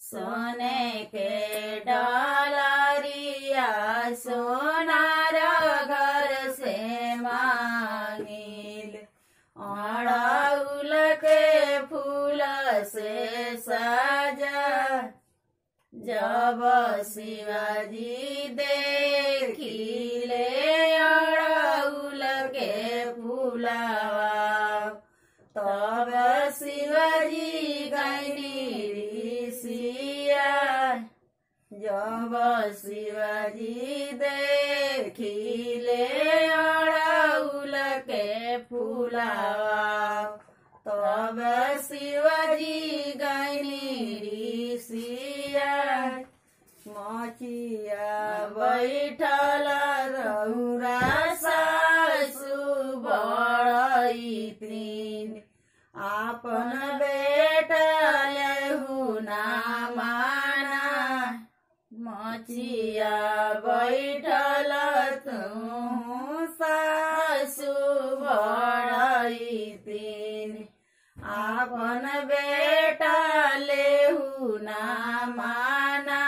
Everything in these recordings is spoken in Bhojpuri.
सोने के डलरिया सोनार घर से मांगिल अड़उल के फूल से सजा जब शिवाजी देखिले अड़उल के फूलवा तब शिवाजी गैनी ऋषिया जब शिवाजी देखिले अड़उल के फूलवा तब शिवाजी गैनी ऋषिया मचिया बैठल रौरा सासु बड़ैतिन आपन बेटा लेहुना माना मचिया बैठल तू सासु बड़ैतिन आपन बेटा लेहुना माना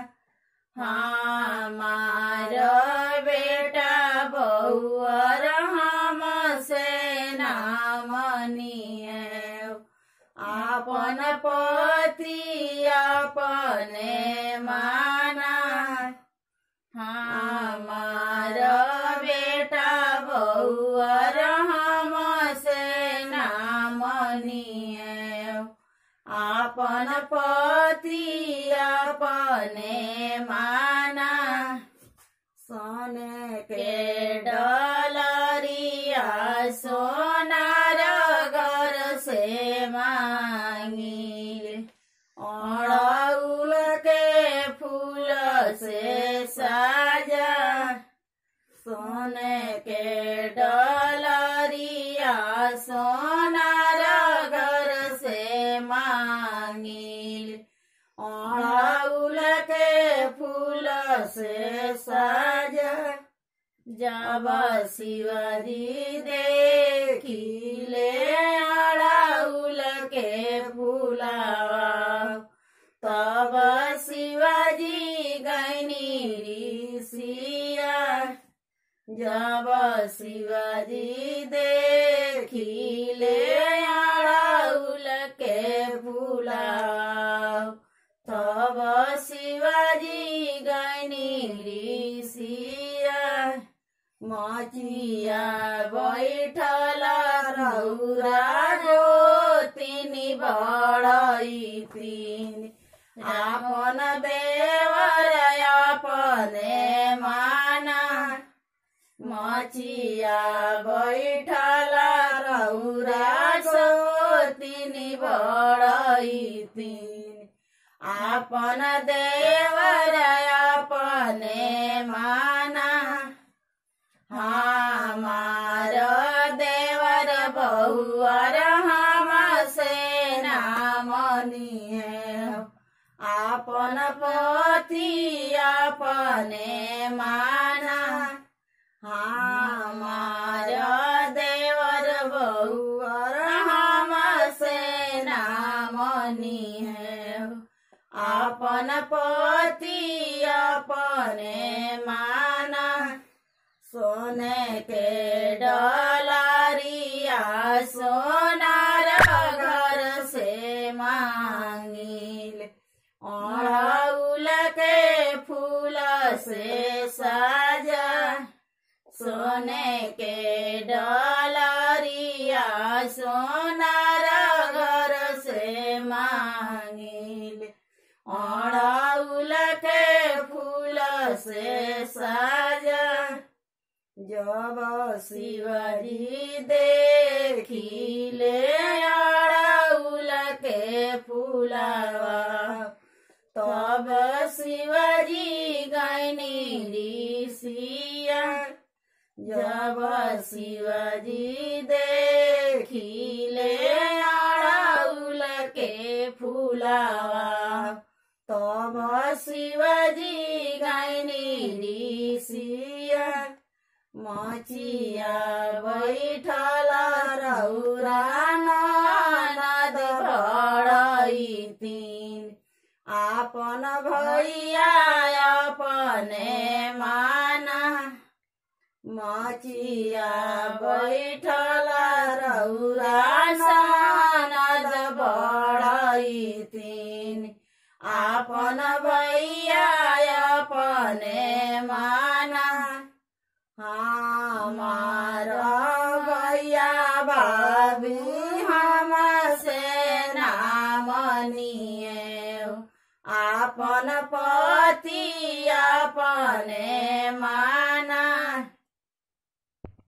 हमार बेटा बउअर हम से नामनिए आपन पति अपने माना हमार बेटा बउअर हम से नामनिए आपन पति अपने माना सोने के डलरिया सोनार घर से मांगिल अड़उल के फूल से साजा सोने के डलरिया सोनार घर से मांगिल अड़उल के फूल से साजा जब शिवाजी देखिले अड़उल के फूलवा तब शिवाजी गैनी ऋषिया जब शिवाजी देखिले अड़उल के फूलवा तब शिवाजी गैनी ऋषिया मचिया बैठल रौरा जो तिनी बड़ैतिन आपन देवर अपने माना मचिया बैठल रौरा जो तिनी बड़ैतिन आपन देवर अपने माना हमार देवर बहुअर हम से नामनिए आपन पति अपने माना हमार देवर बहुअर हम से नामनिए आपन पति अपने माना सोने के डलरिया सोनार घर से मांगिल अड़उल के फूल से साजा सोने के डलरिया सोनार घर से मांगिल अड़उल के फूल से साजा जब शिवजी देखिले अड़उल के फूलवा तब शिवजी गैनी ऋषिया जब शिवजी देखिले अड़उल के फूलवा तब शिवजी गैनी ऋषिया मचिया बैठल रौरा ननद बड़ैतिन आ आपन भैया अपने माना मचिया बैठल रौरा सानद बढैतिन आपन भैया अपने माना हमार भैया भाभी हमसे नामनिए आपन पति अपने माना